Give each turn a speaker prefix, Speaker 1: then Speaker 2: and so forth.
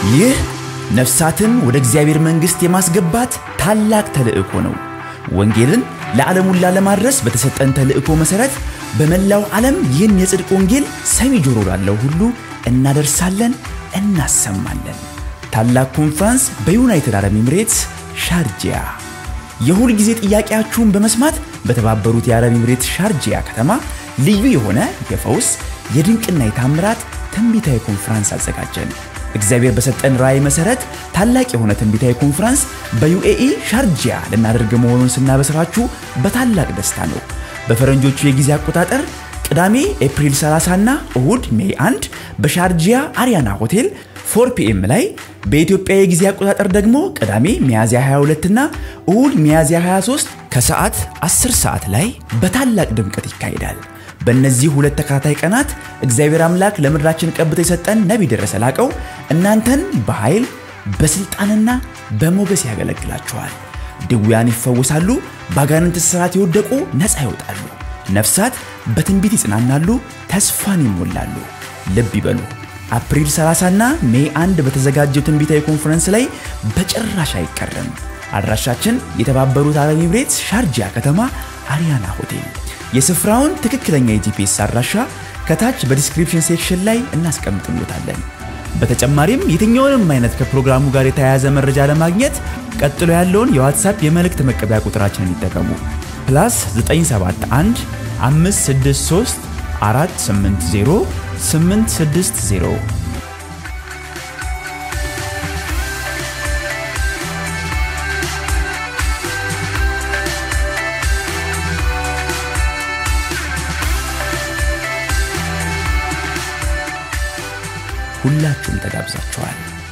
Speaker 1: ይህ ነፍሳትን ወደ እግዚአብሔር መንግሥት የማስገባት ታላቅ ተልእኮ ነው። ወንጌልን ለዓለም ሁላ ለማድረስ በተሰጠን ተልእኮ መሠረት በመላው ዓለም ይህን የጽድቅ ወንጌል ሰሚ ጆሮ ላለው ሁሉ እናደርሳለን፣ እናሰማለን። ታላቅ ኮንፍራንስ በዩናይትድ አረብ ኤምሬትስ ሻርጂያ። የሁል ጊዜ ጥያቄያችሁን በመስማት በተባበሩት የአረብ ኤምሬትስ ሻርጂያ ከተማ ልዩ የሆነ የፈውስ የድንቅና የታምራት ትንቢታዊ ኮንፍራንስ አዘጋጀን። እግዚአብሔር በሰጠን ራእይ መሰረት ታላቅ የሆነ ትንቢታዊ ኮንፍራንስ በዩኤኢ ሻርጂያ ልናደርግ መሆኑን ስናበስራችሁ በታላቅ ደስታ ነው። በፈረንጆቹ የጊዜ አቆጣጠር ቅዳሜ ኤፕሪል 30 እና እሁድ ሜይ 1 በሻርጂያ አሪያና ሆቴል 4 ፒኤም ላይ በኢትዮጵያ የጊዜ አቆጣጠር ደግሞ ቅዳሜ ሚያዝያ 22 እና እሁድ ሚያዝያ 23 ከሰዓት 10 ሰዓት ላይ በታላቅ ድምቀት ይካሄዳል። በእነዚህ ሁለት ተከታታይ ቀናት እግዚአብሔር አምላክ ለምድራችን ቀብቶ የሰጠን ነቢይ ደረሰ ላቀው እናንተን በኃይል በስልጣንና በሞገስ ያገለግላችኋል። ድውያን ይፈወሳሉ፣ በአጋንንት እስራት የወደቁ ነፃ ይወጣሉ፣ ነፍሳት በትንቢት ይጽናናሉ፣ ተስፋን ይሞላሉ። ልብ ይበሉ። አፕሪል 30 እና ሜይ 1 በተዘጋጀው ትንቢታዊ ኮንፈረንስ ላይ በጭራሽ አይቀርም። አድራሻችን የተባበሩት አረብ ኤምሬትስ ሻርጂያ ከተማ አሪያና ሆቴል። የስፍራውን ትክክለኛ የጂፒኤስ አድራሻ ከታች በዲስክሪፕሽን ሴክሽን ላይ እናስቀምጥሎታለን። በተጨማሪም የትኛውንም አይነት ከፕሮግራሙ ጋር የተያያዘ መረጃ ለማግኘት ቀጥሎ ያለውን የዋትሳፕ የመልእክት መቀበያ ቁጥራችንን ይጠቀሙ። ፕላስ 971 563 480 860 ሁላችሁም ተጋብዛችኋል።